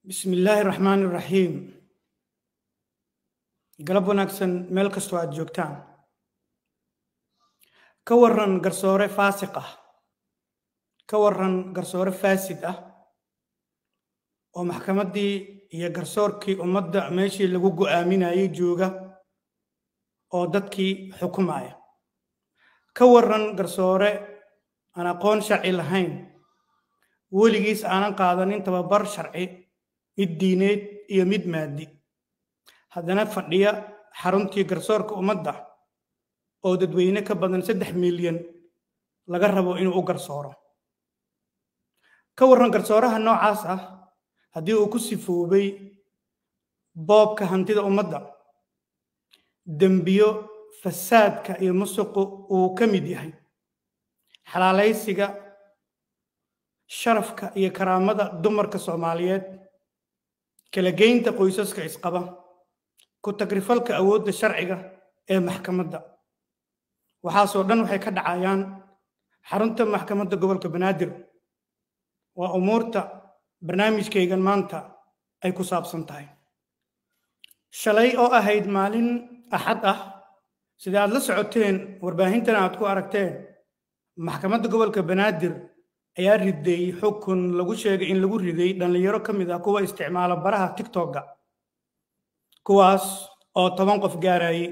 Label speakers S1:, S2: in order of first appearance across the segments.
S1: bismi illaahi raxmaani raxiim galab wanaagsan meel kastoo aad joogtaan ka waran garsoore faasiq ah ka waran garsoore faasid ah oo maxkamaddii iyo garsoorkii ummadda meeshii lagu go'aaminayay jooga oo dadkii xukumaya ka waran garsoore aan aqoon sharci lahayn weligiis aanan qaadanin tababar sharci mid diineed iyo mid maadi haddana fadhiya xaruntii garsoorka ummadda oo dadweyne ka badan saddex milyan laga rabo inuu u garsooro ka warran garsooraha noocaas ah haddii uu ku sifoobay boobka hantida ummadda dembiyo fasaadka iyo musuqu uu ka mid yahay xalaalaysiga sharafka iyo karaamada dumarka soomaaliyeed kala geynta qoysaska isqaba ku tagrifalka awoodda sharciga ee maxkamadda waxaasoo dhan waxay ka dhacayaan xarunta maxkamadda gobolka banaadir waa umuurta barnaamijkaygan maanta ay ku saabsan tahay shalay oo ahayd maalin axad ah sida aad la socoteen warbaahintana aad ku aragteen maxkamadda gobolka banaadir ayaa riday xukun lagu sheegay in lagu riday dhallinyaro ka mid ah kuwa isticmaala baraha tigtokga kuwaas oo toban qof gaarayay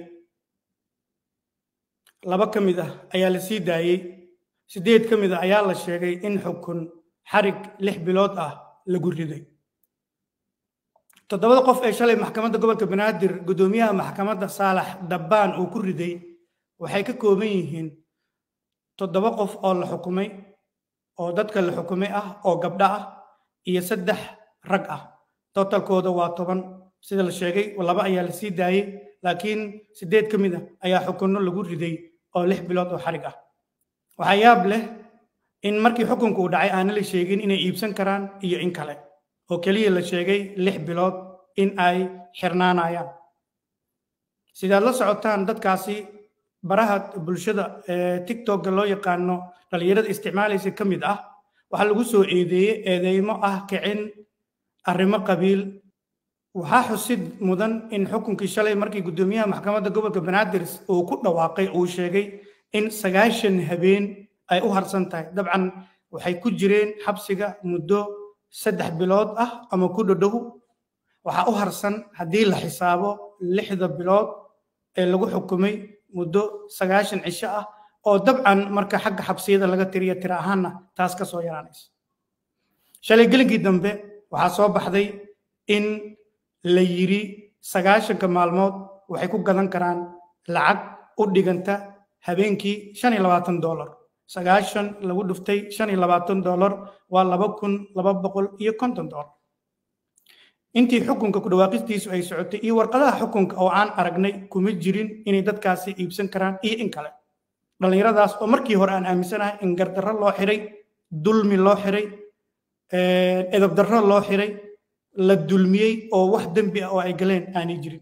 S1: laba ka mid ah ayaa la sii daayey siddeed ka mid ah ayaa la sheegay in xukun xarig lix bilood ah lagu riday toddobada qof ee shalay maxkamadda gobolka banaadir guddoomiyaha maxkamadda saalax dabbaan uu ku riday waxay ka kooban yihiin toddoba qof oo la xukumay oo dadka la xukumay ah oo gabdho ah iyo saddex rag ah totalkooda waa toban sida la sheegay laba ayaa la sii daayey laakiin siddeed ka mid a ayaa xukunno lagu riday oo lix bilood oo xarig ah waxaa yaab leh in markii xukunku uu dhacay aana la sheegin inay iibsan karaan iyo in kale oo keliya la sheegay lix bilood in ay xirnaanayaan sidaad la socotaan dadkaasi baraha bulshada ee tigtokga loo yaqaano dhallinyarada isticmaalaysa ka mid ah waxaa lagu soo eedeeyey eedeymo ah kicin arrimo qabiil waxaa xusid mudan in xukunkii shalay markii guddoomiyaha maxkamadda gobolka banaadir uu ku dhawaaqay uu sheegay in sagaashan habeen ay u harsan tahay dabcan waxay ku jireen xabsiga muddo saddex bilood ah ama ku dhodhow waxaa u harsan haddii la xisaabo lixda bilood ee lagu xukumay muddo sagaashan cisho ah oo dabcan marka xagga xabsiyada laga tiriyo tira ahaanna taas ka soo yaraanaysa shalay gelinkii dambe waxaa soo baxday in la yidhi sagaashanka maalmood waxay ku gadan karaan lacag u dhiganta habeenkii shan iyo labaatan dollar sagaashan lagu dhuftay shan iyo labaatan dollar waa laba kun laba boqol iyo konton dollar intii xukunka ku dhawaaqistiisu ay socotay iyo warqadaha xukunka oo aan aragnay kuma jirin inay dadkaasi iibsan karaan iyo in kale dhallinyaradaas oo markii hore aan aaminsanahay in gardarro loo xiray dulmi loo xiray edabdarro loo xiray la dulmiyey oo wax dembi ah oo ay galeen aanay jirin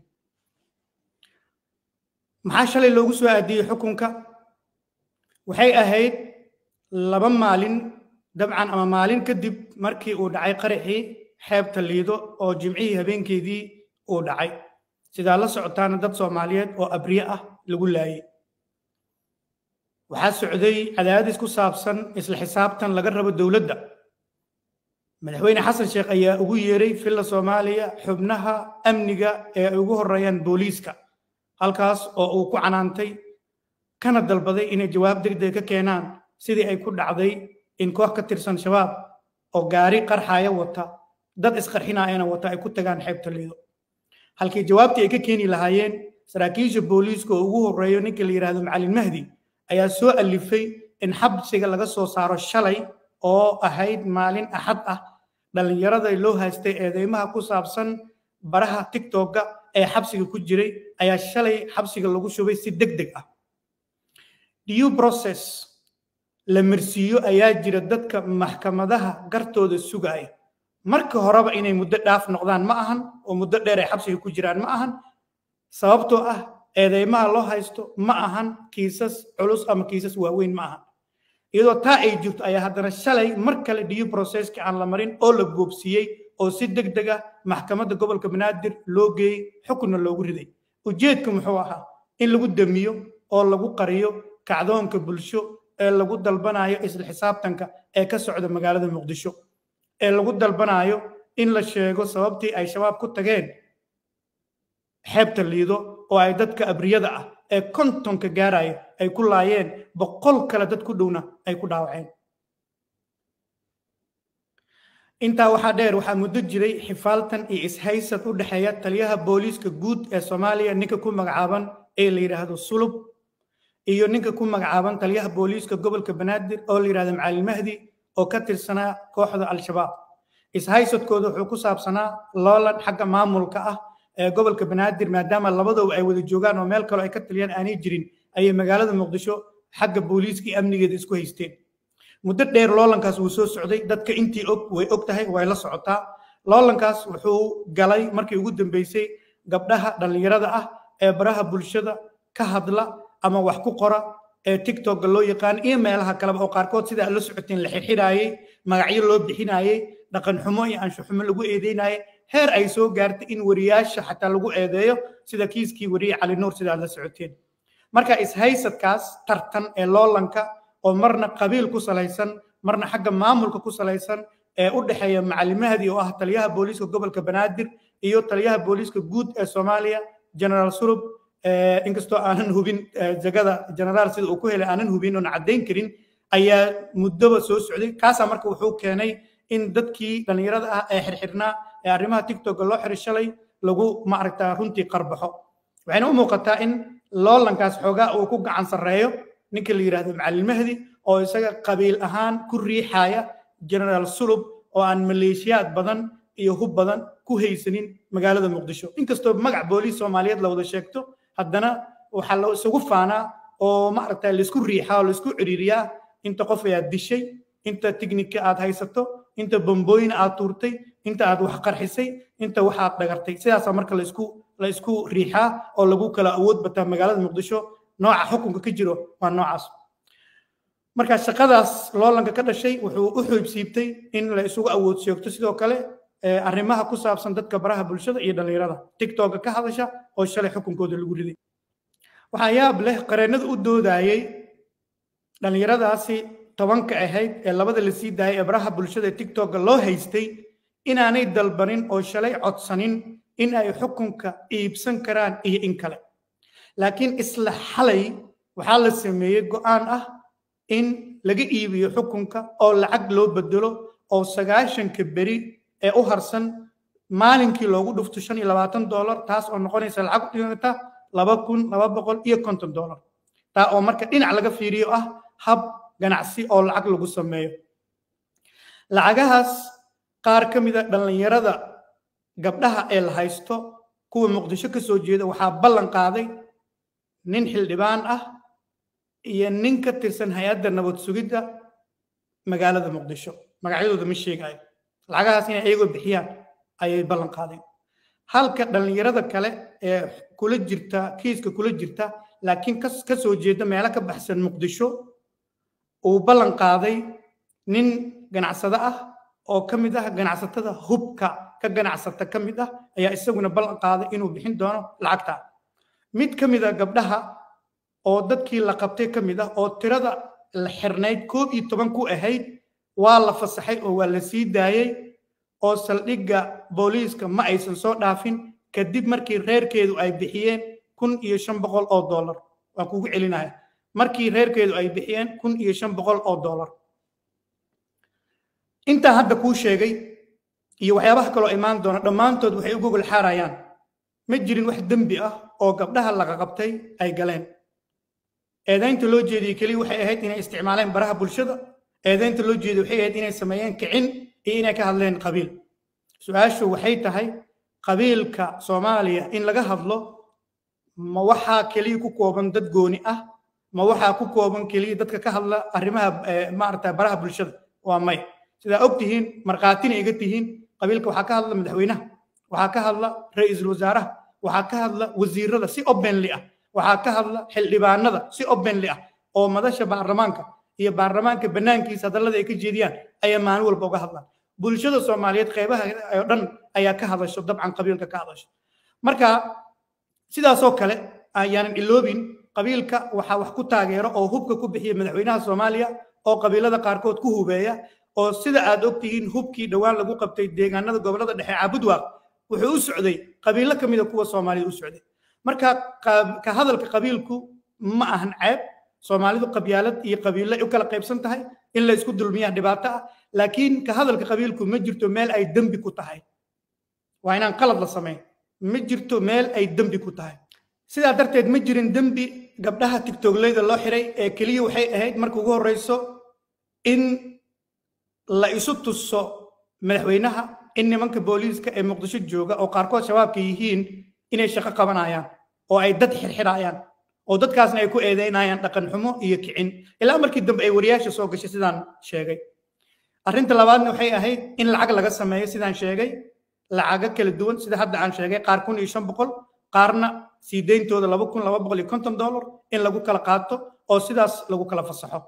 S1: maxaa shalay loogu soo aadiyey xukunka waxay ahayd laba maalin dabcan ama maalin kadib markii uu dhacay qaraxii xeebta liido oo jimcihii habeenkeedii uu dhacay sidaa la socotaana dad soomaaliyeed oo abriye ah lagu laayay waxaa socday cadaadis ku saabsan isla xisaabtan laga rabo dowladda madaxweyne xasan sheekh ayaa ugu yeeray filla soomaaliya xubnaha amniga ee ay ugu horreeyaan booliiska halkaas oo uu ku canaantay kana dalbaday inay jawaab degdeg ka keenaan sidii ay ku dhacday in koox ka tirsan shabaab oo gaari qarxaya wata dad isqarxinayana wata ay ku tagaan xeebta liido halkii jawaabtii ay ka keeni lahaayeen saraakiisha booliiska oo ugu horreeyo ninka la yidhaahdo macalin mahdi ayaa soo alifay in xabsiga laga soo saaro shalay oo ahayd maalin axad ah dhallinyarada loo haystay eedeymaha ku saabsan baraha tigtokga ee xabsiga ku jiray ayaa shalay xabsiga lagu shubay si deg deg ah due process la marsiiyo ayaa jira dadka maxkamadaha gartooda sugaya marka horeba inay muddo dhaaf noqdaan ma ahan oo muddo dheer ay xabsiga ku jiraan ma ahan sababtoo ah eedeymaha loo haysto ma ahan kiisas culus ama kiisas waaweyn ma ahan iyadoo taa ay jirto ayaa haddana shalay mar kale due processki aan la marin oo la goobsiiyey oo si deg deg ah maxkamadda gobolka banaadir loo geeyey xukunna loogu riday ujeedku muxuu ahaa in lagu damiyo oo lagu qariyo kacdoonka bulsho ee lagu dalbanayo isla xisaabtanka ee ka socda magaalada muqdisho ee lagu dalbanayo in la sheego sababtii ay shabaab ku tageen xeebta liido oo ay dadka abriyada ah ee kontonka gaaraya ay ku laayeen boqol kale dad ku dhowna ay ku dhaawaceen intaa waxaa dheer waxaa muddo jiray xifaaltan iyo ishaysad u dhexeeya taliyaha booliiska guud ee soomaaliya ninka ku magacaaban ee la yidhaahdo sulub iyo ninka ku magacaaban taliyaha booliiska gobolka banaadir oo la yidhahdo macalin mahdi oo ka tirsanaa kooxda al-shabaab ishaysadkooda wuxuu ku saabsanaa loolan xagga maamulka ah ee gobolka banaadir maadaama labadooba ay wada joogaan oo meel kaloo ay ka taliyaan aanay jirin ayay magaalada muqdisho xagga booliiska iyo amnigeeda isku haysteen muddo dheer loolankaas wuu soo socday dadka intii og way og tahay way la socotaa loolankaas wuxuu galay markii ugu dambeysay gabdhaha dhallinyarada ah ee baraha bulshada ka hadla ama wax ku qora ee tiktoka loo yaqaan iyo meelaha kaleba oo qaarkood sida aad la socoteen la xirxiraayey magacyo loo bixinaayey dhaqan xumo iyo ansho xumo lagu eedeynaaye heer ay soo gaartay in wariyaasha xataa lagu eedeeyo sida kiiskii wariye cali nuur sida aad la socoteen marka ishaysadkaas tartan ee loolanka oo marna qabiil ku salaysan marna xagga maamulka ku salaysan ee u dhexeeya macalin mahdi oo ah taliyaha booliiska gobolka banaadir iyo taliyaha booliiska guud ee soomaaliya generaal sulub inkastoo aanan hubin jagada generaal sida uu ku helay aanan hubin oon caddayn karin ayaa muddoba soo socday kaasaa marka wuxuu keenay in dadkii dhallinyarada ah ee xirxirnaa ee arrimaha tiktoka loo xiray shalay lagu maaragtaa runtii qarbaxo waxayna u muuqataa in loolankaas xoogaa uu ku gacan sarreeyo ninka la yidhaahdo macalin mahdi oo isaga qabiil ahaan ku riixaya generaal sulub oo aan maleeshiyaad badan iyo hub badan ku haysanin magaalada muqdisho inkastoo magac booliis soomaaliyeed la wada sheegto haddana waxaa la isugu faanaa oo maaragta laisku riixaa oo laisku ciriiriyaa inta qof ayaad dishay inta tignika aad haysato inta bambooyin aad tuurtay inta aad wax qarxisay inta waxaad dhagartay sidaasaa marka laisku la isku riixaa oo lagu kala awood bataa magaalada muqdisho nooca xukunka ka jiro waa noocaas marka shaqadaas loolanka ka dhashay wuxuu u xoogsiibtay in la isugu awood sheegto sidoo kale arrimaha ku saabsan dadka baraha bulshada iyo dhallinyarada tiktoka ka hadasha oo shalay xukunkooda lagu riday waxaa yaab leh qareennada u doodayey dhallinyaradaasi tobanka ahayd ee labada la sii daayay ee baraha bulshada ee tiktoka loo haystay inaanay dalbanin oo shalay codsanin in ay xukunka iibsan karaan iyo in kale laakiin isla xalay waxaa la sameeyey go'aan ah in laga iibiyo xukunka oo lacag loo bedelo oo sagaashanka beri ee u harsan maalinkii loogu dhufto shan iyo labaatan dollar taas oo noqonaysa lacag u dhiganta laba kun laba boqol iyo konton dollar taa oo marka dhinac laga fiiriyo ah hab ganacsi oo lacag lagu sameeyo lacagahaas qaar ka mida dhallinyarada gabdhaha ee la haysto kuwa muqdisho ka soo jeeda waxaa ballan qaaday nin xildhibaan ah iyo nin ka tirsan hay-adda nabad sugidda magaalada muqdisho magacyadooda ma sheegayo lacagahaas inay ayagoo bixiyaan ayay ballan qaadeen halka dhallinyarada kale ee kula jirta kiiska kula jirta laakiin ka soo jeeda meelo ka baxsan muqdisho uu ballan qaaday nin ganacsado ah oo ka mid ah ganacsatada hubka ka ganacsata ka mid ah ayaa isaguna ballan qaaday inuu bixin doono lacagta mid ka mid a gabdhaha oo dadkii la qabtay ka mid ah oo tirada la xirnayd koob iyo toban ku ahayd waa la fasaxay oo waa la sii daayey oo saldhigga booliiska ma aysan soo dhaafin kadib markii reerkeedu ay bixiyeen kun iyo shan boqol oo dollar waan kugu celinaya markii reerkeedu ay bixiyeen kun iyo shan boqol oo dollar intaa hadda kuu sheegay iyo waxyaabaha kaloo imaan doona dhammaantood waxay u gogol xaarayaan ma jirin wax dembi ah oo gabdhaha laga qabtay ay galeen eedaynta loo jeediyey keliya waxay ahayd inay isticmaaleen baraha bulshada eedaynta loo jeediyey waxay ahayd inay sameeyeen kicin iyo inay ka hadleen qabiil su-aashu waxay tahay qabiilka soomaaliya in laga hadlo ma waxaa keliya ku kooban dad gooni ah ma waxaa ku kooban keliya dadka ka hadla arrimaha maarata baraha bulshada waa may sidaa og tihiin markhaatina iga tihiin qabiilka waxaa ka hadla madaxweynaha waxaa ka hadla ra-iisul wasaaraha waxaa ka hadla wasiirada si openly ah waxaa ka hadla xildhibaanada si openly ah oo madasha baarlamaanka iyo baarlamaanka banaankiisa hadallada ay ka jeediyaan ayaa maalin walba uga hadlaan bulshada soomaaliyeed qeybaha oo dhan ayaa ka hadasho dabcan qabiilka ka hadasho marka sidaasoo kale ayaanan iloobin qabiilka waxaa wax ku taageero oo hubka ku bixiya madaxweynaha soomaaliya oo qabiilada qaarkood ku hubeeya oo sida aad ogtihiin hubkii dhowaan lagu qabtay deegaanada gobolada dhexe caabudwaaq wuxuu u socday qabiilo ka mida kuwa soomaalida u socday marka ka hadalka qabiilku ma ahan ceeb soomaalidu qabyaalad iyo qabiilo u kala qaybsan tahay in la isku dulmiyaa dhibaato ah laakiin ka hadalka qabiilku ma jirto meel ay dembi ku tahay waa inaan qalad la samayn ma jirto meel ay dembi ku tahay sidaa darteed ma jirin dembi gabdhaha tigtogleyda loo xiray ee keliya waxay ahayd marka ugu horreyso in la isu tuso madaxweynaha in nimanka booliiska ee muqdisho jooga oo qaarkood shabaabka yihiin inay shaqo qabanayaan oo ay dad xirxirayaan oo dadkaasna ay ku eedeynayaan dhaqan xumo iyo kicin ilaa markii dambe ay wariyaasha soo gashay sidaan sheegay arrinta labaadna waxay ahayd in lacag laga sameeyo sidaan sheegay lacago kala duwan sida hadda aan sheegay qaar kun iyo shan boqol qaarna sii deyntooda laba kun laba boqol iyo konton dollar in lagu kala qaato oo sidaas lagu kala fasaxo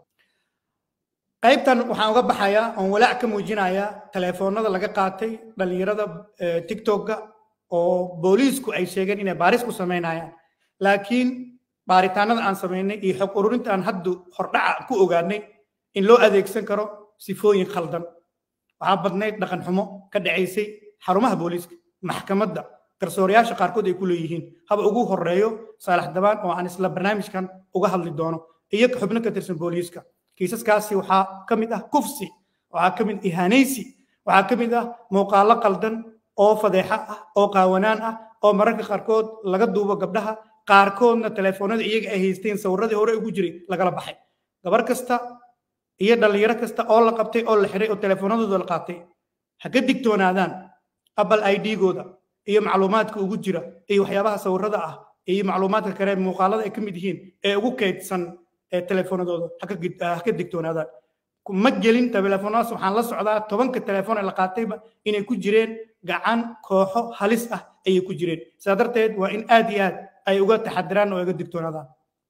S1: qaybtan waxaan uga baxayaa oon walaac ka muujinayaa telefoonada laga qaatay dhallinyarada tiktoka oo booliisku ay sheegeen inay baaris ku samaynayaan laakiin baaritaanada aan samaynay iyo xog ururinta aan haddu hordhaca ku ogaanay in loo adeegsan karo sifooyin khaldan waxaa badnayd dhaqan xumo ka dhacaysay xarumaha booliiska maxkamadda garsoorayaasha qaarkood ay ku leeyihiin haba ugu horeeyo saalax dabaan oo aan isla barnaamijkan uga hadli doono iyo xubno ka tirsan booliiska kiisaskaasi waxaa ka mid ah kufsi waxaa ka mid ihaanaysi waxaa ka mid ah muuqaallo qaldan oo fadeexa ah oo qaawanaan ah oo mararka qaarkood laga duubo gabdhaha qaarkoodna telefoonada iyaga ay haysteen sawirradii hore ugu jiray lagala baxay gabar kasta iyo dhallinyaro kasta oo la qabtay oo la xiray oo telefoonadooda la qaatay ha ka digtoonaadaan apple i d-gooda iyo macluumaadka ugu jira iyo waxyaabaha sawirada ah iyo macluumaadka kale muuqaalada ay ka mid yihiin ee ugu kaydsan ee telefoonadooda ha ka digtoonaadaan ma gelin telefoonadaas waxaan la socdaa tobanka telefoon ee la qaatayba inay ku jireen gacan kooxo halis ah ayay ku jireen sidaa darteed waa in aad iyo aad ay uga taxadiraan oo uga digtoonaadaan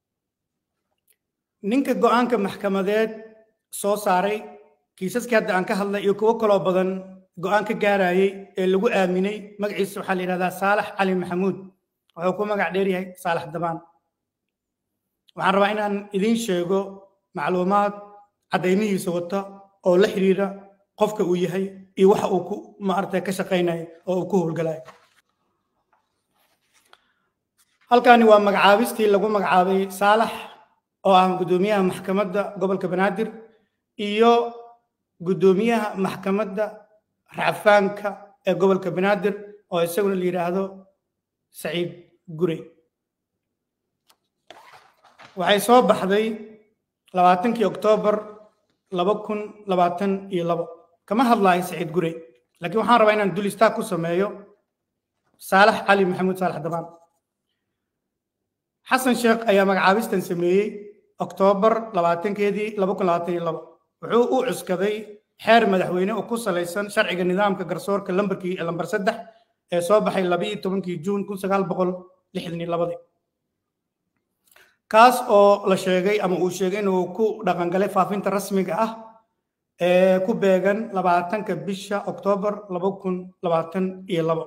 S1: ninka go'aanka maxkamadeed soo saaray kiisaskii hadda aan ka hadlay iyo kuwo kaloo badan go'aan ka gaarayay ee lagu aaminay magaciisa waxaa la yidhahdaa saalax cali maxamuud wuxuu ku magac dheer yahay saalax dabaan waxaan rabaa inaan idiin sheego macluumaad caddaymihiisa wata oo la xiriira qofka uu yahay iyo waxa uu ku maaragtay ka shaqaynayo oo uu ku howlgalayo halkani waa magacaabistii lagu magacaabay saalax oo ah guddoomiyaha maxkamadda gobolka banaadir iyo guddoomiyaha maxkamadda racfaanka ee gobolka banaadir oo isaguna la yidhaahdo saciid gurey waxay soo baxday labaatankii oktoobar laba kun labaatan iyo labo kama hadlaayo saciid gurey laakiin waxaan rabaa inaan dul istaag ku sameeyo saalax cali maxamuud saalax dabaan xasan sheekh ayaa magacaabistan sameeyey oktoobar labaatankeedii laba kun labaatan iyo labo wuxuu u cuskaday xeer madaxweyne oo ku salaysan sharciga nidaamka garsoorka lambarkii lambar saddex ee soo baxay labiiyo tobankii juun kun sagaal boqol lixdan iyo labadii kaas oo la sheegay ama uu sheegay inuu ku dhaqangalay faafinta rasmiga ah ee ku beegan labaatanka bisha oktoobar laba kun labaatan iyo labo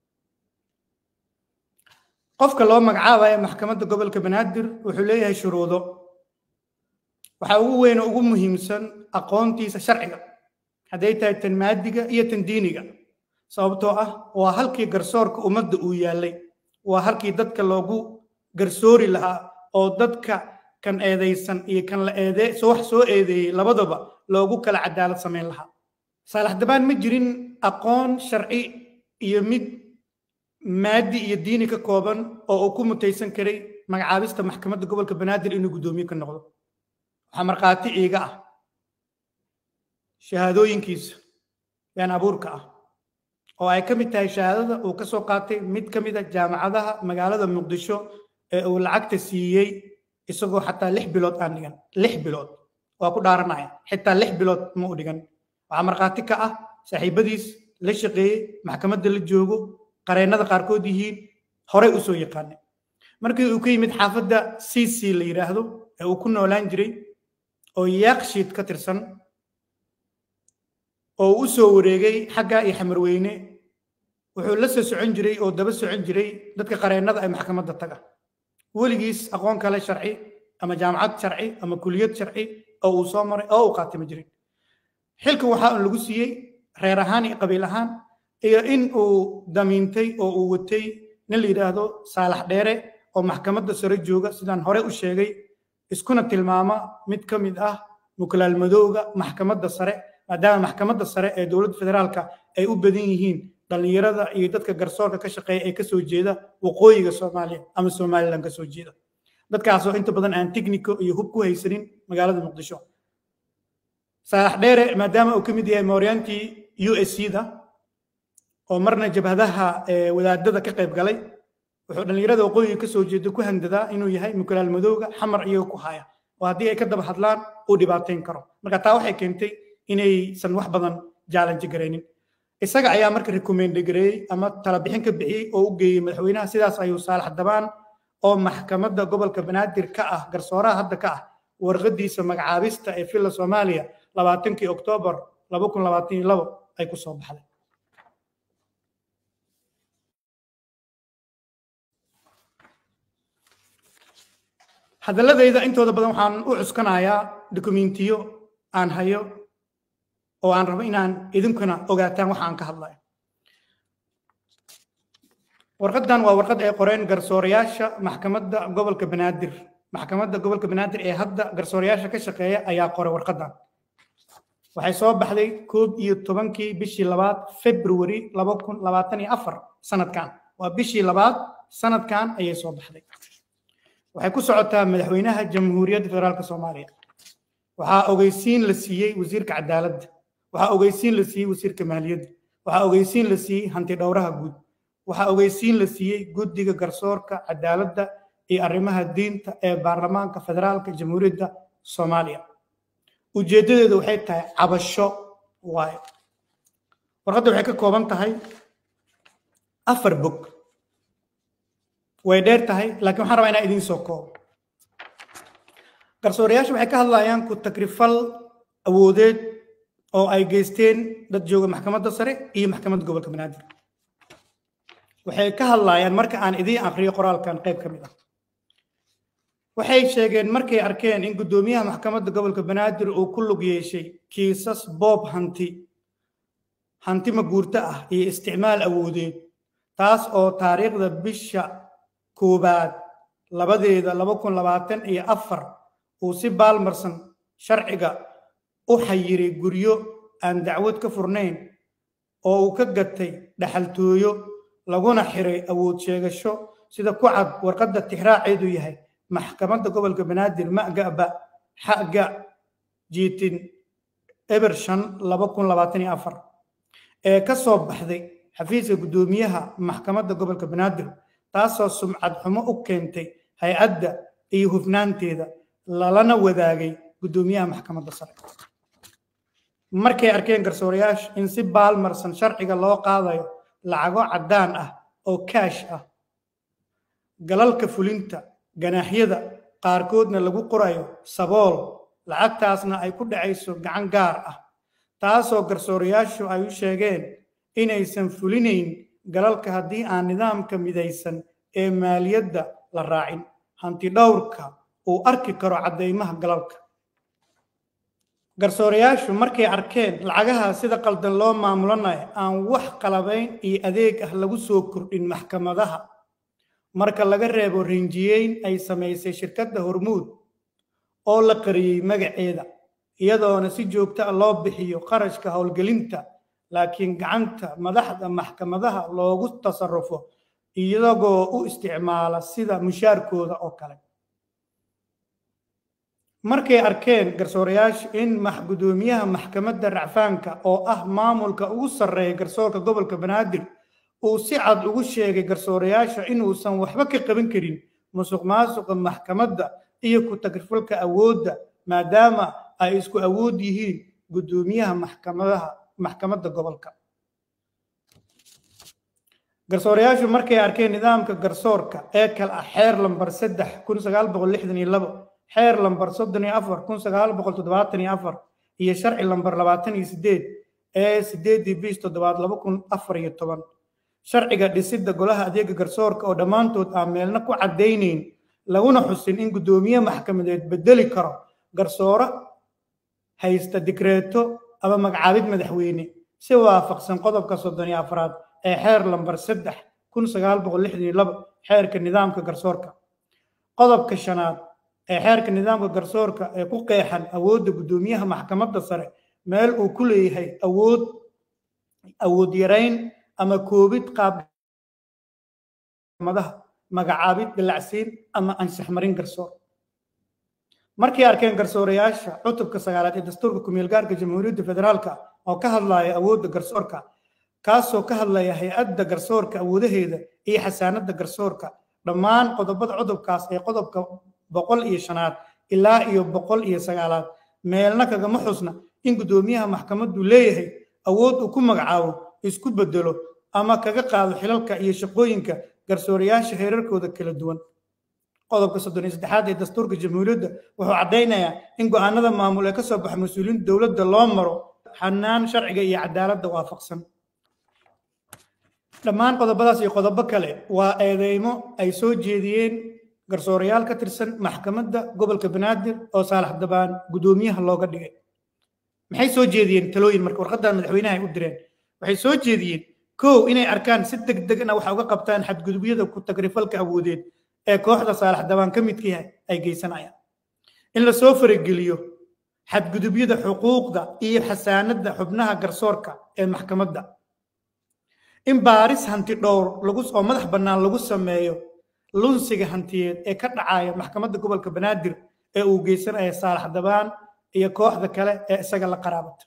S1: qofka loo magacaabaya maxkamadda gobolka banaadir wuxuu leeyahay shuruudo waxaa ugu weyn oo ugu muhiimsan aqoontiisa sharciga hadday tahay tan maadiga iyo tan diiniga sababtoo ah waa halkii garsoorka ummadda uu yaallay waa halkii dadka loogu garsoori lahaa oo dadka kan eedaysan iyo kan la eede wax soo eedeeyey labadaba loogu kala cadaalad samayn lahaa saalax dabaan ma jirin aqoon sharci iyo mid maadi iyo diini ka kooban oo uu ku mutaysan karay magacaabista maxkamadda gobolka banaadir inuu guddoomiye ka noqdo waxaa markhaati iiga ah shahaadooyinkiisa been abuurka ah oo ay ka mid tahay shahaadada uu ka soo qaatay mid ka mid a jaamacadaha magaalada muqdisho ee uu lacagta siiyey isagoo xataa lix bilood aan dhigan lix bilood waa ku dhaaranaya xitaa lix bilood ma u dhigan waxaa markhaati ka ah saaxiibadiis la shaqeeyey maxkamadda la joogo qareennada qaarkood yihiin horey u soo yaqaanay markii uu ka yimid xaafadda cc la yidhaahdo ee uu ku noolaan jiray oo yaaqshiid ka tirsan oo u soo wareegay xagga iyo xamarweyne wuxuu la soo socon jiray oo daba socon jiray dadka qareennada ee maxkamadda taga weligiis aqoon kale sharci ama jaamacad sharci ama kuliyad sharci oo uu soo maray oo uu qaatay ma jirin xilka waxaa un lagu siiyey reer ahaan iyo qabiil ahaan iyo in uu damiintay oo uu watay nin la yidhaahdo saalax dheere oo maxkamadda sare jooga sidaan hore u sheegay iskuna tilmaama mid ka mid ah muklaal madowga maxkamadda sare maadaama maxkamadda sare ee dowladda federaalka ay u badan yihiin dhallinyarada iyo dadka garsoorka ka shaqeeya ee kasoo jeeda waqooyiga soomaaliya ama somalilan kasoo jeeda dadkaasoo inta badan aan technico iyo hub ku haysanin magaalada muqdisho saalax dheere maadaama uu ka mid yahay mooryaantii u s c da oo marna jabhadaha wadaadada ka qayb galay wuxuu dhallinyarada waqooyiga kasoo jeeda ku handadaa inuu yahay mukulaal madowga xamar iyaga ku haya oo haddii ay ka daba hadlaan uu dhibaateyn karo marka taa waxay keentay inaysan wax badan jaalanji garaynin isaga ayaa marka recommende gareeyey ama talabixin ka bixiyey oo u geeyey madaxweynaha sidaas ayuu saalax dabaan oo maxkamadda gobolka banaadir ka ah garsooraha hadda ka ah warqadiisa magacaabista ee villa soomaaliya labaatankii oktoobar laba kun labaatan iyo labo ay ku soo baxday hadalladayda intooda badan waxaan u cuskanayaa dokumentiyo aan hayo oo aan rabo inaan idinkuna ogaataan waxa aan ka hadlayo warqaddan waa warqad ay qoreen garsoorayaasha maxkamadda gobolka banaadir maxkamadda gobolka banaadir ee hadda garsoorayaasha ka shaqeeya ayaa qoray warqaddan waxay soo baxday koob iyo tobankii bishii labaad february laba kun labaatan iyo afar sanadkan waa bishii labaad sanadkan ayay soo baxday waxay ku socotaa madaxweynaha jamhuuriyadda federaalka soomaaliya waxaa ogeysiin la siiyey wasiirka cadaaladda waxaa ogeysiin la siiyey wasiirka maaliyadda waxaa ogeysiin la siiyey hanti dhowraha guud waxaa ogeysiin la siiyey guddiga garsoorka cadaaladda iyo arrimaha diinta ee baarlamaanka federaalka jamhuuriyadda soomaaliya ujeeddadeedu waxay tahay cabasho waayo warqadda waxay ka kooban tahay afar bog way dheer tahay laakiin waxaan rabaa inaan idiin soo koobo garsoorayaasha waxay ka hadlayaan ku takrifal awoodeed oo ay geysteen dad jooga maxkamadda sare iyo maxkamadda gobolka banaadir waxay ka hadlayaan marka aan idiin akriyo qoraalkan qayb ka mid ah waxay sheegeen markay arkeen in guddoomiyaha maxkamadda gobolka banaadir uu ku lug yeeshay kiisas boob hanti hanti maguurto ah iyo isticmaal awoodeed taas oo taariikhda bisha koobaad labadeeda laba kun labaatan iyo afar uu si baalmarsan sharciga u xayiray guryo aan dacwad ka furnayn oo uu ka gatay dhaxaltooyo laguna xiray awood sheegasho sida ku cad warqadda tixraaceedu yahay maxkamadda gobolka banaadir magaba xaga jiitin eber shan laba kun labaatan iyo afar ee ka soo baxday xafiiska guddoomiyaha maxkamadda gobolka banaadir taasoo sumcad xumo u keentay hay-adda iyo hufnaanteeda lalana wadaagay guddoomiyaha maxkamadda sare markay arkeen garsoorayaasha in si baalmarsan sharciga loo qaadayo lacago caddaan ah oo kaash ah galalka fulinta ganaaxyada qaarkoodna lagu qorayo sabool lacagtaasna ay ku dhacayso gacan gaar ah taasoo garsoorayaashu ay u sheegeen inaysan fulinayn galalka haddii aan nidaamka midaysan ee maaliyadda la raacin hanti dhowrka uu arki karo caddaymaha galalka garsoorayaashu markay arkeen lacagaha sida qaldan loo maamulanayo aan wax qalabayn iyo adeeg ah lagu soo kordhin maxkamadaha marka laga reebo rinjiyeyn ay samaysay shirkadda hormuud oo la qariyey magaceeda iyadoona si joogto ah loo bixiyo qarashka howlgelinta laakiin gacanta madaxda maxkamadaha loogu tasarrufo iyagoo u isticmaala sida mushaarkooda oo kale markay arkeen garsoorayaashu in guddoomiyaha maxkamadda racfaanka oo ah maamulka ugu sarreeya garsoorka gobolka banaadir uu si cad ugu sheegay garsoorayaasha inuusan waxba ka qaban karin musuq maasuqa maxkamadda iyo ku tagrifalka awoodda maadaama ay isku awood yihiin guddoomiyaha maxkamadaha maxkamadda gobolka garsoorayaashu markay arkeen nidaamka garsoorka ee kale ah xeer lambar saddex kun sagaal boqol lixdan iyo labo xeer lambar soddon iyo afar kun sagaal boqol toddobaatan iyo afar iyo sharci lambar labaatan iyo sideed ee sideedii bish toddobaad laba kun afar iyo toban sharciga dhisidda golaha adeega garsoorka oo dhammaantood aan meelna ku caddaynayn laguna xusin in guddoomiye maxkamadeed bedeli karo garsooro haysta dikreeto ama magacaabid madaxweyne si waafaqsan qodobka soddon iyo afraad ee xeer lambar saddex kun sagaal boqol lixdan iyo laba xeerka nidaamka garsoorka qodobka shanaad ee xeerka nidaamka garsoorka ee ku qeexan awoodda guddoomiyaha maxkamadda sare meel uu ku leeyahay awood awood yarayn ama koobid qaabmadaha magacaabid dilacsiin ama anshax marin garsoor markay arkeen garsoorayaasha cutubka sagaalaad ee dastuurka kumeelgaarka jamhuuriyadda federaalka oo ka hadlaya awoodda garsoorka kaasoo ka hadlaya hay-adda garsoorka awoodaheeda iyo xasaanadda garsoorka dhammaan qodobada cudubkaas ee qodobka boqol iyo shanaad ilaa iyo boqol iyo sagaalaad meelna kagama xusna in guddoomiyaha maxkamaddu leeyahay awood uu ku magacaabo isku bedelo ama kaga qaado xilalka iyo shaqooyinka garsoorayaasha heerarkooda kala duwan qodobka soddon iyo saddexaad ee dastuurka jamhuuriyadda wuxuu caddaynayaa in go'aanada maamul ee ka soo baxa mas-uuliyiinta dowladda loo maro xanaan sharciga iyo cadaaladda waafaqsan dhammaan qodobadaas iyo qodobo kale waa eedeymo ay soo jeediyeen garsoorayaal ka tirsan maxkamadda gobolka banaadir oo saalax dabaan guddoomiyaha looga dhigay maxay soo jeediyeen talooyin marka warqaddan madaxweynaha ay u direen waxay soo jeediyeen kow inay arkaan si deg degna waxa uga qabtaan xadgudubyada ku tagrifalka awoodeed ee kooxda saalax dabaan ka midkii ay geysanayaan in la soo farageliyo xadgudubyada xuquuqda iyo xasaanadda xubnaha garsoorka ee maxkamadda in baaris hanti dhowr lagu oo madax bannaan lagu sameeyo lunsiga hantiyeed ee ka dhacaya maxkamadda gobolka banaadir ee uu geysanaya saalax dabaan iyo kooxda kale ee isaga la qaraabata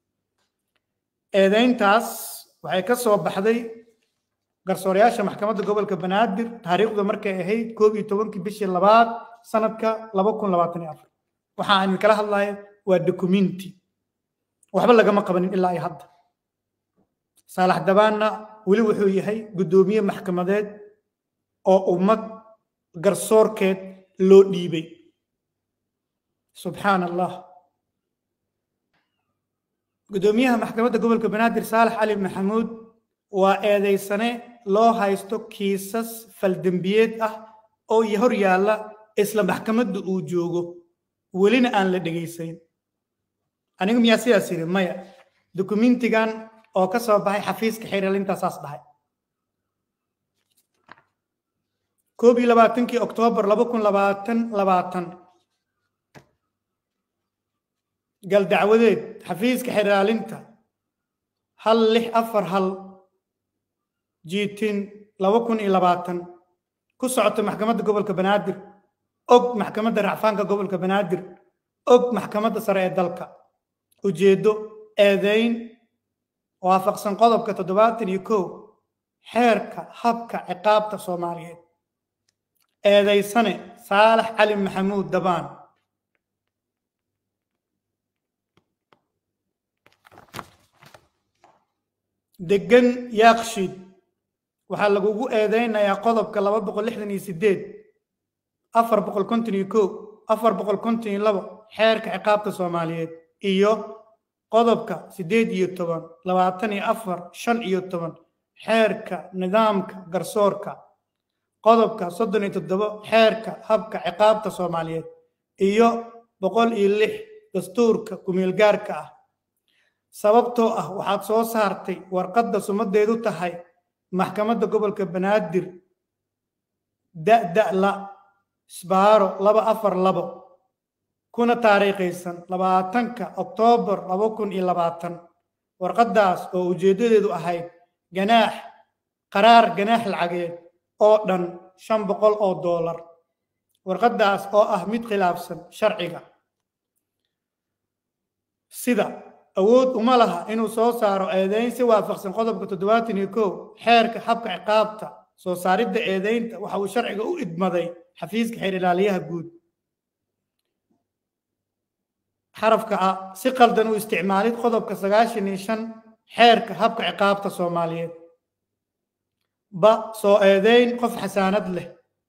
S1: eedeyntaas waxay ka soo baxday garsoorayaasha maxkamadda gobolka banaadir taariikhdu markay ahayd koob iyo tobankii bishii labaad sanadka laba kun labaatan iyo afar waxa aan kala hadlaya waa dokumenti waxba lagama qabanin ilaa iyo hadda saalax dabaanna weli wuxuu yahay guddoomiye maxkamadeed oo ummad garsoorkeed loo dhiibay subxaan allah guddoomiyaha maxkamadda gobolka banaadir saalax cali maxamuud waa eedeysane loo haysto kiisas faldembiyeed ah oo hor yaalla isla maxkamadda uu joogo welina aan la dhegaysayn anigu miyaa sidaas yidhi maya dokumentigan oo ka soo baxay xafiiska xiriirintaasaas dhahay koob iyo labaatankii oktoobar laba kun labaatan labaatan gal dacwadeed xafiiska xiraalinta hal lix afar hal jiitin laba kun iyo labaatan ku socota maxkamadda gobolka banaadir og maxkamadda racfaanka gobolka banaadir og maxkamadda sare ee dalka ujeeddo eedeyn waafaqsan qodobka toddobaatan iyo kow xeerka habka ciqaabta soomaaliyeed eedeysane saalax cali maxamuud dabaan degan yaakshiid waxaa lagugu eedeynayaa qodobka laba boqol lixdan iyo sideed afar boqol konton iyo kow afar boqol konton iyo labo xeerka ciqaabta soomaaliyeed iyo qodobka siddeed iyo toban labaatan iyo afar shan iyo toban xeerka nidaamka garsoorka qodobka soddon iyo toddobo xeerka habka ciqaabta soomaaliyeed iyo boqol iyo lix dastuurka kumeelgaarka ah sababtoo ah waxaad soo saartay warqadda sumadeedu tahay maxkamadda gobolka banaadir da'da-la sbaaro laba afar labo kuna taariikhaysan labaatanka oktoobar laba kun iyo labaatan warqaddaas oo ujeeddadeedu ahayd ganaax qaraar ganaax lacageed oo dhan shan boqol oo doolar warqaddaas oo ah mid khilaafsan sharciga sida awood uma laha inuu soo saaro eedeyn si waafaqsan qodobka toddobaatan iyo kow xeerka habka ciqaabta soo saaridda eedeynta waxa uu sharciga u idmaday xafiiska xeer ilaaliyaha guud xarafka ah si qaldan u isticmaalid qodobka sagaashan iyo shan xeerka habka ciqaabta soomaaliyeed ba soo eedeyn qof xasaanad leh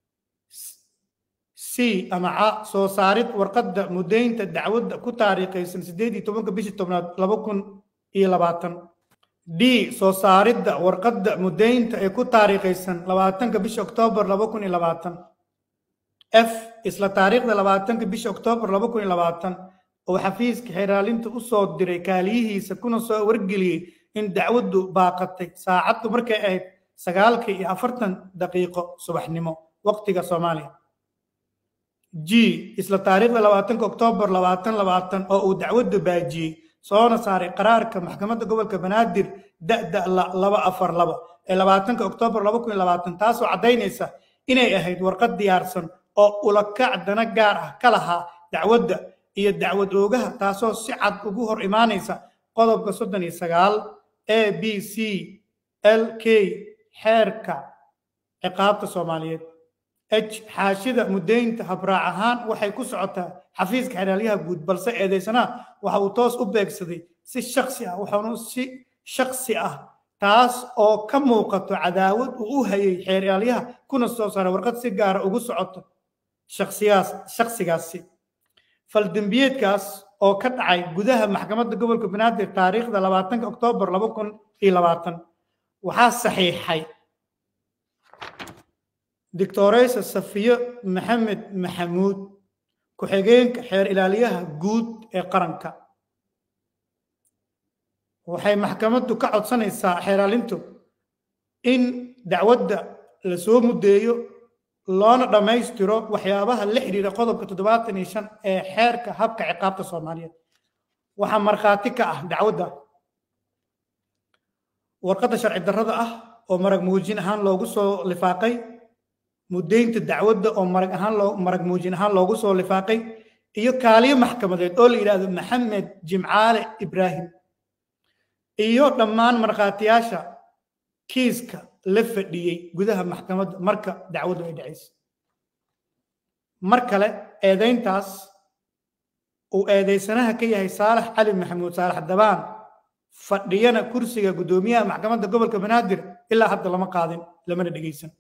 S1: c ama ca soo saarid warqadda muddaynta dacwadda ku taariikhaysan siddeed iyo tobanka bishii tobnaad laba kun iyo labaatan d soo saaridda warqadda muddaynta ee ku taariikhaysan labaatanka bisha oktoobar laba kun iyo labaatan f isla taariikhda labaatanka bisha oktoobar laba kun iyo labaatan oo xafiiska xeraalinta u soo diray kaaliyihiisa kuna soo wargeliyey in dacwaddu baaqatay saacaddu markay ahayd sagaalka iyo afartan daqiiqo subaxnimo waqtiga soomaaliya g isla taariikhda labaatanka oktoobar labaatan labaatan oo uu dacwaddu baajiyey soona saaray qaraarka maxkamadda gobolka banaadir da'da laba afar laba ee labaatanka oktoobar laba kun iyo labaatan taasoo caddaynaysa inay ahayd warqad diyaarsan oo ulakac dana gaar ah ka lahaa dacwadda iyo dacwad oogaha taasoo si cad ugu hor imaanaysa qodobka soddon iyo sagaal a b c l k xeerka ciqaabta soomaaliyeed h xaashida muddaynta habraac ahaan waxay ku socotaa xafiiska xeraalyaha guud balse eedaysanaha waxa uu toos u beegsaday si shaksi ah waxaanu si shaksi ah taas oo ka muuqato cadaawad uu u hayay xeraalyaha kuna soo saaray warqad si gaara ugu socoto shaksigaas shaksigaasi faldembiyeedkaas oo ka dhacay gudaha maxkamadda gobolka banaadir taariikhda labaatanka oktoobar laba kun iyo labaatan waxaa saxiixay doctoreysa safiyo maxamed maxamuud ku-xigeenka xeer ilaaliyaha guud ee qaranka waxay maxkamaddu ka codsanaysaa xeeraalintu in dacwadda la soo muddeeyo loona dhammaystiro waxyaabaha la xidhiira qodobka toddobaatan iyo shan ee xeerka habka ciqaabta soomaaliyeed waxaa markhaati ka ah dacwadda warqadda sharci darrada ah oo marag muujin ahaan loogu soo lifaaqay muddaynta dacwadda oo marag ahaan loo marag muujin ahaan loogu soo lifaaqay iyo kaaliyo maxkamadeed oo la yidhaahdo maxamed jimcaale ibraahim iyo dhammaan markhaatiyaasha kiiska la fadhiyey gudaha maxkamadda marka dacwaddu ay dhacaysa mar kale eedayntaas uu eedaysanaha ka yahay saalax cali maxamuud saalax dabaan fadhiyana kursiga guddoomiyaha maxkamadda gobolka banaadir ilaa hadda lama qaadin lamana dhegaysan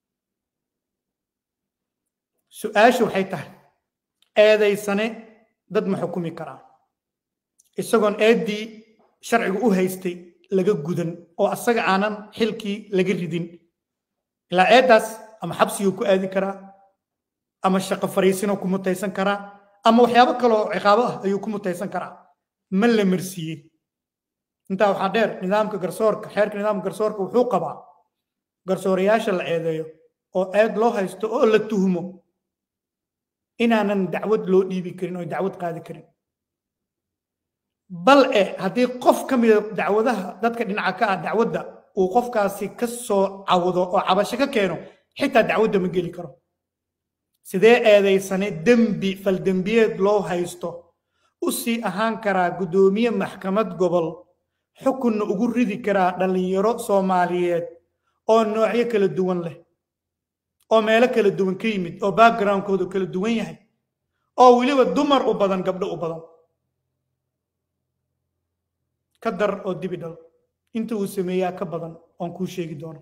S1: su-aashu waxay tahay eedaysane dad ma xukumi karaa isagoon eeddii sharcigu u haystay laga gudan oo asaga aanan xilkii laga ridin ilaa eeddaas ama xabsiguu ku aadi karaa ama shaqo fariisinoo ku mutaysan karaa ama waxyaabo kaloo ciqaabo ah ayuu ku mutaysan karaa ma la marsiiyey intaa waxaa dheer nidaamka garsoorka xeerka nidaamka garsoorka wuxuu qabaa garsoorayaasha la eedeeyo oo eed loo haysto oo la tuhmo inaanan dacwad loo dhiibi karin oo dacwad qaadi karin bal e haddii qof ka mida dacwadaha dadka dhinaca ka ah dacwadda uu qofkaasi ka soo cawdo oo cabasho ka keeno xitaa dacwadda ma geli karo sidee eedaysane dembi faldembiyeed loo haysto u sii ahaan karaa guddoomiye maxkamad gobol xukunna ugu ridi karaa dhallinyaro soomaaliyeed oo noocyo kala duwan leh oo meelo kala duwan ka yimid oo backgroundkoodu kala duwan yahay oo weliba dumar u badan gabdho u badan ka dar oo dibi dhal inta uu sameeyaa ka badan oon kuu sheegi doono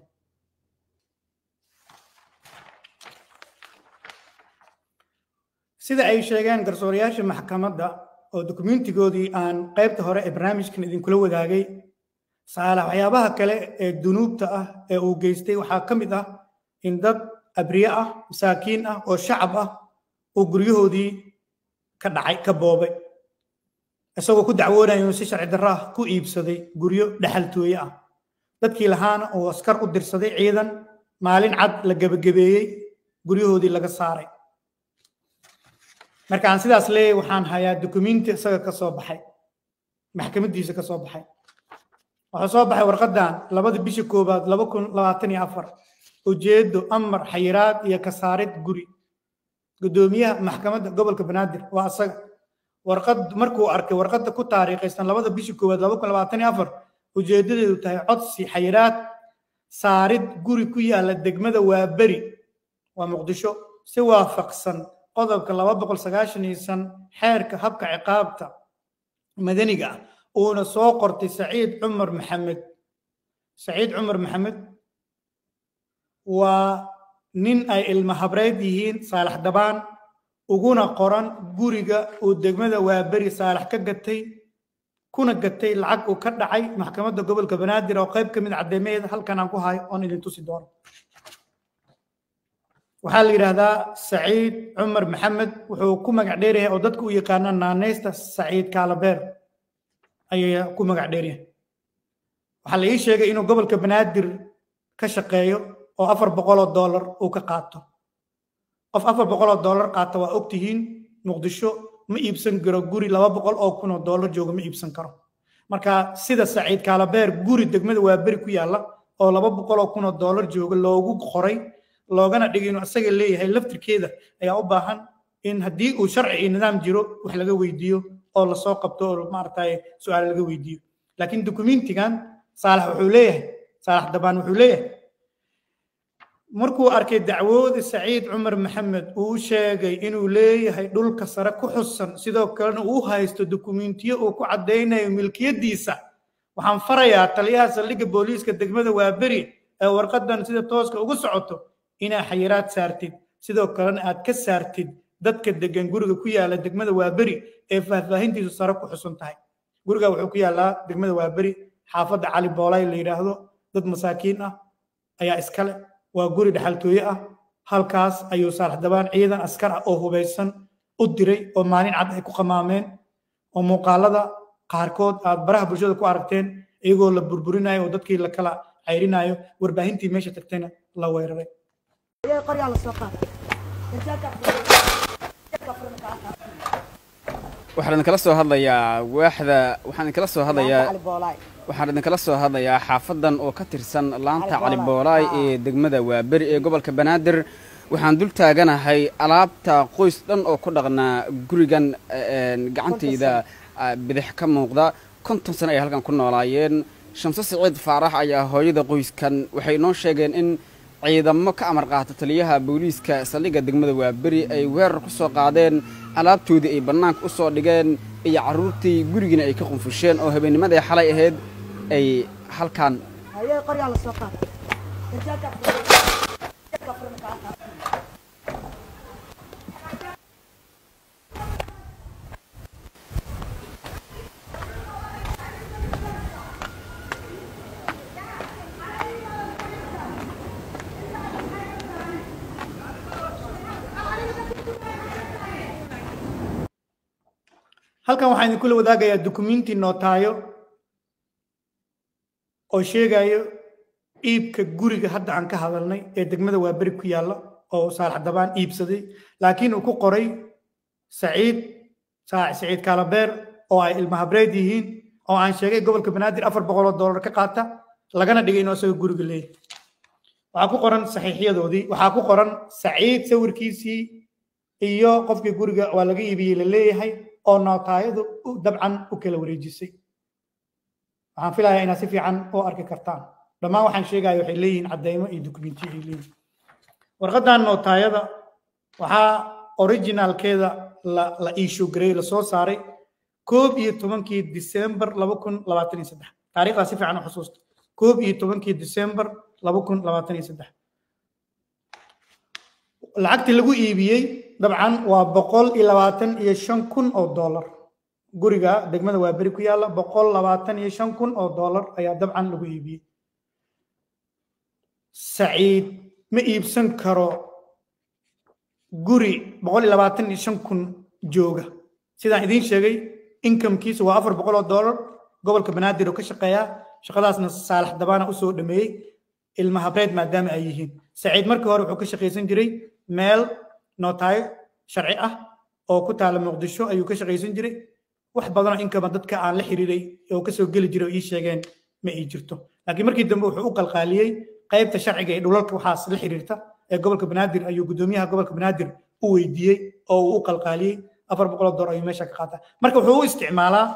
S1: sida ay sheegeen garsoorayaasha maxkamadda oo dokumentigoodii aan qaybta hore ee barnaamijkan idinkula wadaagay saalax waxyaabaha kale ee dunuubta ah ee uu geystay waxaa ka mid ah in dad abriye ah masaakiin ah oo shacab ah oo guryahoodii ka dhacay ka boobay isagoo ku dacwoonaya inuu si sharci darro ah ku iibsaday guryo dhexaltooye ah dadkii lahaana uu askar u dirsaday ciidan maalin cad la gebagabeeyey guryahoodii laga saaray markaan sidaas leeyahay waxaan hayaa dukumenti isaga ka soo baxay maxkamaddiisa ka soo baxay waxaa soo baxay warqaddan labada bisha koowaad laba kun labaatan iyo afar ujeedo amar xayiraad iyo kasaarid guri guddoomiyaha maxkamadda gobolka banaadir waa asaga warqad markuu arkay warqadda ku taariikhaysan labada bisha koowaad laba kun labaatan iyo afar ujeedadeedu tahay codsi xayiraad saarid guri ku yaala degmada waaberi waa muqdisho si waafaqsan qodobka laba boqol sagaashan iyo shan xeerka habka ciqaabta madaniga ah uuna soo qortay saciid cumar maxamed saciid cumar maxamed waa nin ay ilma habreed yihiin saalax dabaan uguna qoran guriga uu degmada waaberi saalax ka gatay kuna gatay lacag uu ka dhacay maxkamadda gobolka banaadir oo qayb ka mid cadeymaheeda halkan aan ku hayo oon idin tusi doono waxaa la yidhaahdaa saciid cumar maxamed wuxuu ku magac dheeryahay oo dadku u yaqaana naaneysta saciid kaalabeer ayay ku magac dheeryahay waxaa la ii sheegay inuu gobolka banaadir ka shaqeeyo oo afar boqoloo dollar uu ka qaato qof afar boqoloo dollar qaata waa ogtihiin muqdisho ma iibsan karo guri laba boqol oo kun oo dollar jooga ma iibsan karo marka sida saciid kaalabeer guri degmada waa beri ku yaalla oo laba boqol oo kun oo dollar jooga loogu qoray loogana dhigay inuu asaga leeyahay laftirkeeda ayaa u baahan in haddii uu sharci iyo nidaam jiro wax laga weydiiyo oo lasoo qabto oo maaragtay su-aal laga weydiiyo laakiin dukumentigan saalax wuxuu leeyahay saalax dabaan wuxuu leeyahay markuu arkay dacwooda saciid cumar maxamed uu sheegay inuu leeyahay dhulka sare ku xusan sidoo kalena uu haysto dukumentiyo uu ku caddaynayo milkiyadiisa waxaan farayaa taliyaha saldhigga booliiska degmada waaberi ee warqadan sida tooska ugu socoto inaa xayiraad saartid sidoo kalena aad ka saartid dadka degan guriga ku yaala degmada waaberi ee faahfaahintiisu sare ku xusan tahay guriga wuxuu ku yaalaa degmada waaberi xaafadda cali boolay la yidhaahdo dad masaakiin ah ayaa iskale waa guri dhexaltooye ah halkaas ayuu saalax dabaan ciidan askar ah oo hubaysan u diray oo maalin cad ay ku qamaameen oo muuqaalada qaarkood aad baraha bulshada ku aragteen iyagoo la burburinayo oo dadkii la kala cayrinayo warbaahintii meesha tagtayna la weeraray
S2: waxaan idinkala soo hadlayaa waaxda waxaan idinkala soo hadlayaa waxaan idinkala soo hadlayaa xaafadan oo ka tirsan laanta cali boolaay ee degmada waaberi ee gobolka banaadir waxaan dul taaganahay alaabta qoys dhan oo ku dhaqnaa gurigan gacantayda bidix ka muuqda konton sano ay halkan ku noolaayeen shamse siciid faarax ayaa hooyada qoyskan waxay noo sheegeen in ciidamo ka amar qaata taliyaha booliiska saldhigga degmada waaberi ay weerar ku soo qaadeen alaabtoodii ay bannaanka u soo dhigeen iyo carruurtii gurigiina ay ka qunfusheen oo habeennimadii xalay ahayd ay halkan
S1: halkan waxaan idinkula wadaagayaa dukumenti nootaayo oo sheegayo iibka guriga hadda aan ka hadalnay ee degmada waaberi ku yaalla oo saalax dabaan iibsaday laakiin uu ku qoray saciid saciid kaalabeer oo ay ilmahabreed yihiin oo aan sheegay gobolka banaadir afar boqol oo dollar ka qaata lagana dhigay inuu asaga guriga leeyahay waxaa ku qoran saxiixyadoodii waxaa ku qoran saciid sawirkiisii iyo qofkii guriga waa laga iibiyey la leeyahay oo nootaayadu dabcan u kala wareejisay waxaan filayaa inaad si fiican u arki kartaan dhammaan waxaan sheegaya waxay leeyihiin caddaymo iyo dukumentiyo ay leeyihin warqaddan nootaayada waxaa originalkeeda la la issue gareey lasoo saaray koob iyo tobankii disembar laba kun labaatan iyo saddex taariikhdaa si fiican u xusuusta koob iyo tobankii disembar laba kun labaatan iyo saddex lacagtii lagu iibiyey dabcan waa boqol iyo labaatan iyo shan kun oo dollar guriga degmada waa beri ku yaalla boqol labaatan iyo shan kun oo dollar ayaa dabcan lagu iibiyey saciid ma iibsan karo guri boqol iyo labaatan iyo shan kun jooga sidaan idiin sheegay inkamkiisa waa afar boqol oo dollar gobolka banaadir oo ka shaqeeyaa shaqadaasna saalax dabaana usoo dhameeyey ilma habreed maadaama ay yihiin saciid markii hore wuxuu ka shaqaysan jiray meel nootaayo sharci ah oo ku taala muqdisho ayuu ka shaqaysan jiray wax badanoo inkama dadka aan la xiriiray oo kasoo geli jiray oo ii sheegeen ma ii jirto laakiin markii dambe wuxuu u qalqaaliyey qaybta sharciga ee dhulalka waxaas la xiriirta ee gobolka banaadir ayuu gudoomiyaha gobolka banaadir u weydiiyey oo uu u qalqaaliyey afar boqol oo door ayuu meesha ka qaataa marka wuxuu u isticmaalaa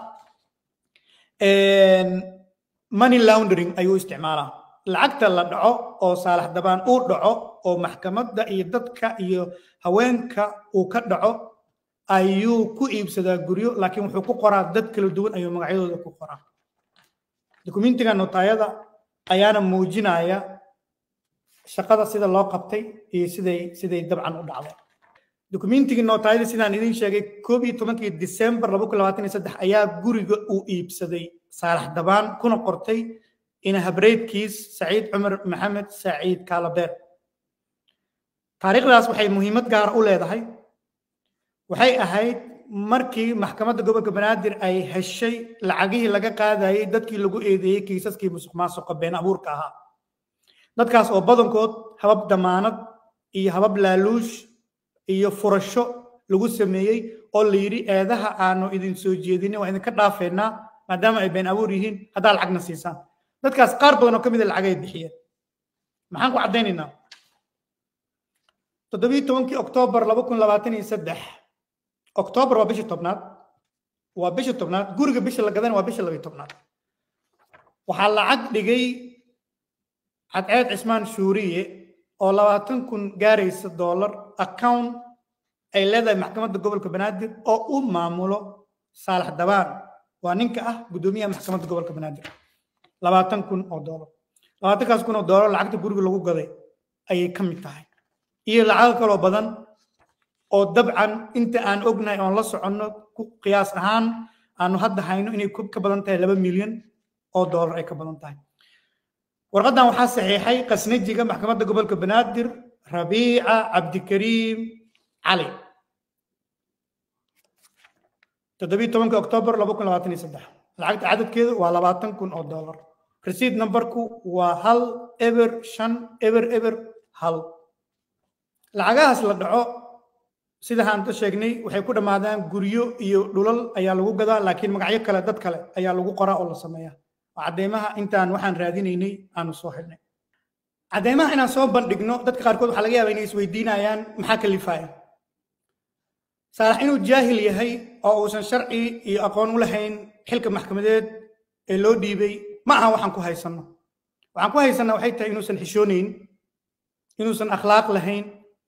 S1: money laundering ayuu u isticmaalaa lacagta la dhaco oo saalax dabaan uu dhaco oo maxkamadda iyo dadka iyo haweenka uu ka dhaco ayuu ku iibsadaa guryo laakiin wuxuu ku qoraa dad kala duwan ayuu magacyadooda ku qoraa dukumentiga notaayada ayaana muujinaya shaqada sida loo qabtay iyo siday siday dabcan u dhacday dukumentigii nootaayada sidaan idin sheegay koob iyo tobankii disembar laba kun labaatan iyo saddex ayaa guriga uu iibsaday saalax dabaan kuna qortay ina habreedkiis saciid cumar maxamed saciid kaalabeer taariikhdaas waxay muhiimad gaara u leedahay waxay ahayd markii maxkamadda gobolka banaadir ay heshay lacagihii laga qaadayay dadkii lagu eedeeyey kiisaskii musuq maasuqa been abuurka ahaa dadkaas oo badankood habab damaanad iyo habab laaluush iyo furasho lagu sameeyey oo la yidhi eedaha aanu idin soo jeedinin waa idinka dhaafeynaa maadaama ay been abuur yihiin haddaa lacagna siisaan dadkaas qaar badan oo ka mid a lacagay bixiyeen maxaan ku caddaynaynaa toddobiyi tobankii oktoobar laba kun labaatan iyo saddex oktoobar waa bishii tobnaad waa bishii tobnaad guriga bisha la gadana waa bisha labiyi tobnaad waxaa lacag dhigay cadceed cismaan shuuriye oo labaatan kun gaaraysa dollar account ay leedahay maxkamadda gobolka banaadir oo u maamulo saalax dabaan waa ninka ah guddoomiyaha maxkamadda gobolka banaadir labaatan kun oo dollar labaatankaas kun oo dollar lacagta guriga lagu gaday ayay ka mid tahay iyo lacago kaloo badan oo dabcan inta aan ognahay oon la soconno ku qiyaas ahaan aanu hadda hayno inay ka badan tahay laba milyan oo dollar ay ka badan tahay warqaddan waxaa saxiixay qasnajiga maxkamadda gobolka banaadir rabiica cabdikariim cali toddobiyi tobanka oktoobar laba kun labaatan iyo saddex lacagta cadadkeedu waa labaatan kun oo dollar resiid numberku waa hal eber shan eber eber hal lacagahaas la dhaco sida haanta sheegnay waxay ku dhammaadaan guryo iyo dhulal ayaa lagu gadaa laakiin magacyo kale dad kale ayaa lagu qoraa oo la sameeyaa cadeymaha intaan waxaan raadinaynay aanu soo xidhnay cadeymaha inaan soo bandhigno dadka qaarkood waxaa laga yaabaa inay isweydiinayaan maxaa kalifaya saalax inuu jaahil yahay oo uusan sharci iyo aqoon u lahayn xilka maxkamadeed ee loo dhiibay ma aha waxaan ku haysanno waxaan ku haysanna waxay tahay inuusan xishoonayn inuusan akhlaaq lahayn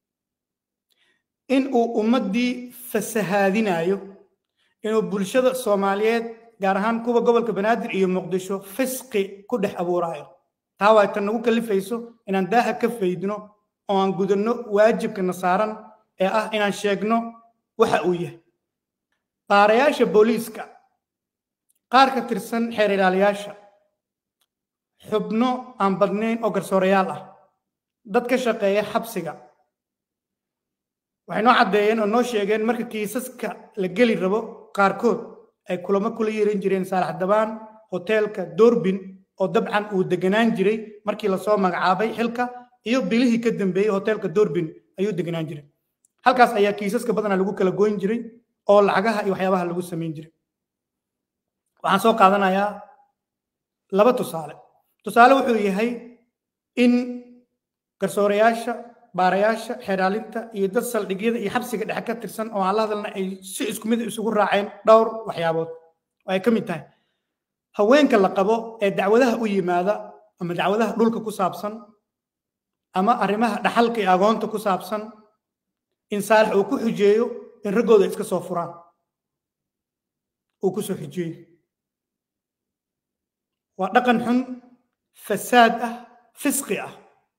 S1: in uu ummaddii fasahaadinayo inuu bulshada soomaaliyeed gaar ahaan kuwa gobolka banaadir iyo muqdisho fisqi ku dhex abuuraayo taa waa tan nagu kalifayso inaan daaha ka faydno oo aan gudanno waajibkana saaran ee ah inaan sheegno waxa uu yahay baarayaasha booliiska qaar ka tirsan xeer ilaaliyaasha xubno aan badnayn oo garsoorayaal ah dad ka shaqeeya xabsiga waxay noo caddeeyeen oo noo sheegeen marka kiisaska la geli rabo qaarkood ay kulamo kula yeeran jireen saalax dabaan hoteelka doorbin oo dabcan uu deganaan jiray markii lasoo magacaabay xilka iyo bilihii ka dambeeyey hoteelka doorbin ayuu deganaan jiray halkaas ayaa kiisaska badanaa lagu kala goyn jiray oo lacagaha iyo waxyaabaha lagu samayn jiray waxaan soo qaadanayaa laba tusaale tusaale wuxuu yahay in garsoorayaasha baarayaasha xeeraalinta iyo dad saldhigyada iyo xabsiga dhexe ka tirsan oo aan la hadalna ay si isku mid isugu raaceen dhowr waxyaabood oo ay ka mid tahay haweenka la qabo ee dacwadaha u yimaada ama dacwadaha dhulka ku saabsan ama arrimaha dhaxalka iyo agoonta ku saabsan in saalax uu ku xujeeyo in raggooda iska soo furaan uu ku soo xujeeyo waa dhaqan xun fasaad ah fisqi ah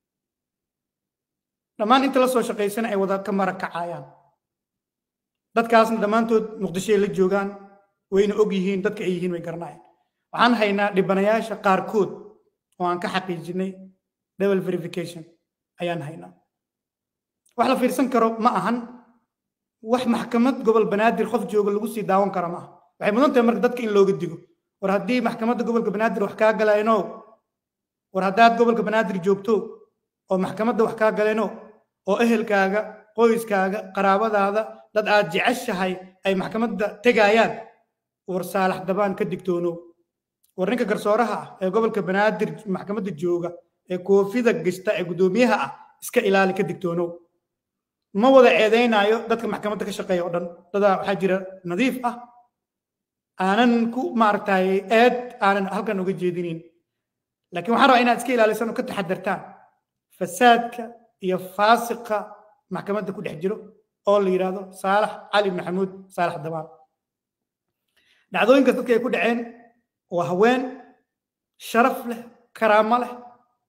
S1: dhammaan inta la soo shaqaysana ay wada ka mara kacayaan dadkaasna dhammaantood muqdishoay la joogaan wayna og yihiin dadka ay yihiin way garanayaan waxaan haynaa dhibanayaasha qaarkood oo aan ka xaqiijinay double verification ayaan haynaa wax la fiirsan karo ma ahan wax maxkamad gobol banaadir qof jooga lagu sii daawan karo ma aha waxay mudan tahay marka dadka in looga digo war haddii maxkamadda gobolka banaadir wax kaa galayno war haddaad gobolka banaadir joogto oo maxkamadda wax kaa galeno oo ehelkaaga qoyskaaga qaraabadaada dad aad jeceshahay ay maxkamadda tegayaan war saalax dabaan ka digtoonow war ninka garsooraha ah ee gobolka banaadir maxkamadda jooga ee koofida gashta ee guddoomiyaha ah iska ilaali ka digtoonow ma wada ceedaynaayo dadka maxkamadda ka shaqeeya oo dhan dadaa waxaa jira nadiif ah aanan ku maaragtay eed aanan halkan uga jeedinin laakiin waxaan rabaa inaad iska ilaalisan oo ka taxadartaan fasaadka iyo faasiqa maxkamadda ku dhex jiro oo la yidhaahdo saalax cali maxamuud saalax dabaan dhacdooyinkaas dadka ay ku dhaceen waa haween sharaf leh karaamo leh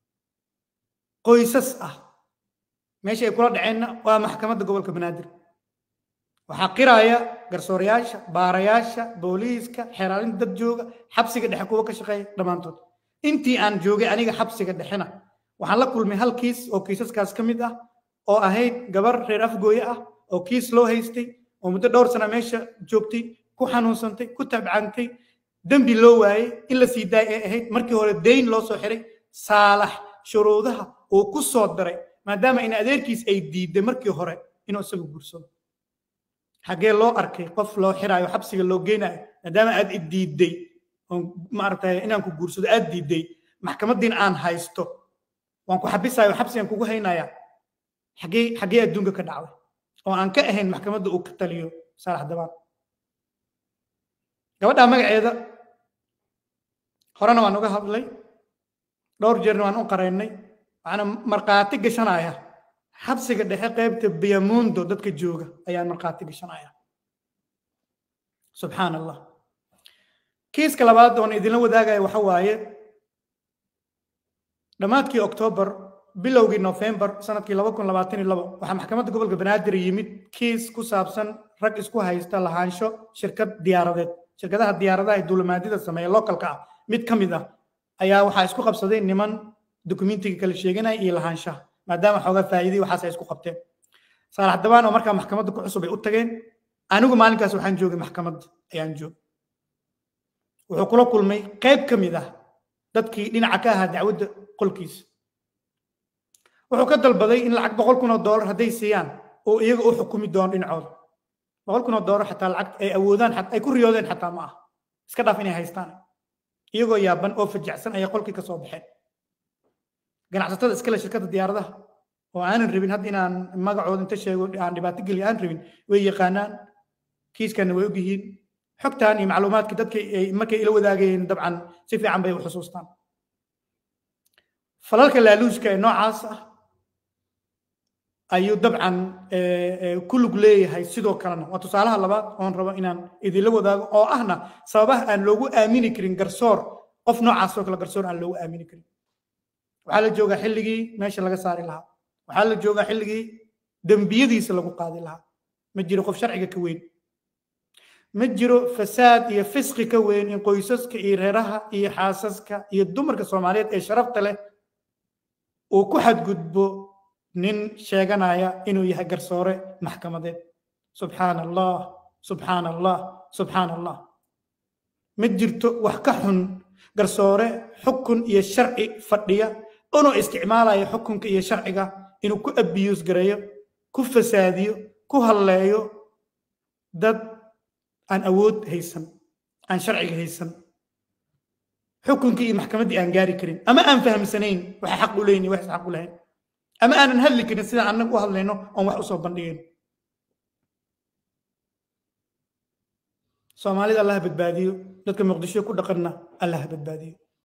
S1: qoysas ah meesha ay kula dhaceenna waa maxkamadda gobolka banaadir waxaa qiraya garsoorayaasha baarayaasha booliiska xeeraalinta dad jooga xabsiga dhexe kuwa ka shaqeeya dhammaantood intii aan joogay aniga xabsiga dhexena waxaan la kulmay hal kiis oo kiisaskaas ka mid ah oo ahayd gabar reer afgooye ah oo kiis loo haystay oo muddo dhowr sana meesha joogtay ku xanuunsantay ku tabcantay dembi loo waayey in la sii daay ay ahayd markii hore dayn loo soo xiray saalax shuruudaha uu ku soo daray maadaama in adeerkiis ay diiday markii hore inuu isagu guursado xaggee loo arkay qof loo xiraayo xabsiga loo geynayo maadaama aad i diiday oo maaragtay inaan ku guursado aad diiday maxkamadiin aan haysto waan ku xabisayo xabsigan kugu haynaya xaggee xaggee adduunka ka dhacday oo aan ka ahayn maxkamadda uu ka taliyo saalax dabaan gabadhaa magaceeda horena waan uga hadlay dhowr jeerna waan u qaraynay waxaana markhaati gashanaya xabsiga dhexe qaybta biyamundo dadka jooga ayaan markhaati gashanaya subxaan allah kiiska labaad oon idinla wadaagaya waxa waaye dhammaadkii oktoobar bilowgii nofembar sanadkii laba kun labaatan iyo labo waxaa maxkamadda gobolka banaadir yimid kiis ku saabsan rag isku haysta lahaansho shirkad diyaaradeed shirkadaha diyaaradaha ee duulimaadyada sameeya localka ah mid ka mid ah ayaa waxaa isku qabsaday niman dokumentiga kala sheeganaya iyo lahaanshaha maadaama xoogaa faa'iiday waxaas ay isku qabteen saalax dabaan oo markaa maxkamadda ku cusub ay u tageen anigu maalinkaas waxaan joogay maxkamadda ayaan joogay wuxuu kula kulmay qayb ka mid ah dadkii dhinaca ka ahaa dacwadda qolkiisa wuxuu ka dalbaday in lacag boqol kun oo doolar hadday siiyaan oo iyaga u xukumi doono dhinacooda boqol kun oo doolar xataa lacag ay awoodaan ay ku riyoodeen xataa ma ah iska dhaaf inay haystaan iyagoo yaaban oo fajacsan ayay qolkii ka soo baxeen ganacsatada iskale shirkadda diyaaradaha oo aanan rabin hadda inaan magacooda inta sheego aan dhibaato geliyo aan rabin way yaqaanaan kiiskana way ogyihiin xogtan iyo macluumaadka dadka markay ila wadaagayeen dabcan si fiican bay u xusuustaan falalka laaluushka ee noocaas ah ayuu dabcan ku lug leeyahay sidoo kalena waa tusaalaha labaad oon rabo inaan idinla wadaago oo ahna sababaha aan loogu aamini karin garsoor qof noocaas oo kale garsoor aan loogu aamini karin waxaa la joogaa xilligii meesha laga saari lahaa waxaa la joogaa xilligii dembiyadiisa lagu qaadi lahaa ma jiro qof sharciga ka weyn ma jiro fasaad iyo fisqi ka weyn in qoysaska iyo reeraha iyo xaasaska iyo dumarka soomaaliyeed ee sharafta leh uu ku xadgudbo nin sheeganaya inuu yahay garsoore maxkamadeed subxaan allah subxaan allah subxaan allah ma jirto wax ka xun garsoore xukun iyo sharci fadhiya inuu isticmaalayo xukunka iyo sharciga inuu ku abiyuus gareeyo ku fasaadiyo ku halleeyo dad aan awood haysan aan sharciga haysan xukunkii iyo maxkamaddii aan gaari karin ama aan fahamsanayn waxa xaq u leeyin wax xaq u lahayn ama aanan hadli karin sidaan annaga u hadlayno oon wax usoo bandhigayno soomaalida allah badbaadiyo dadka muqdisho ku dhaqanna allah badbaadiyo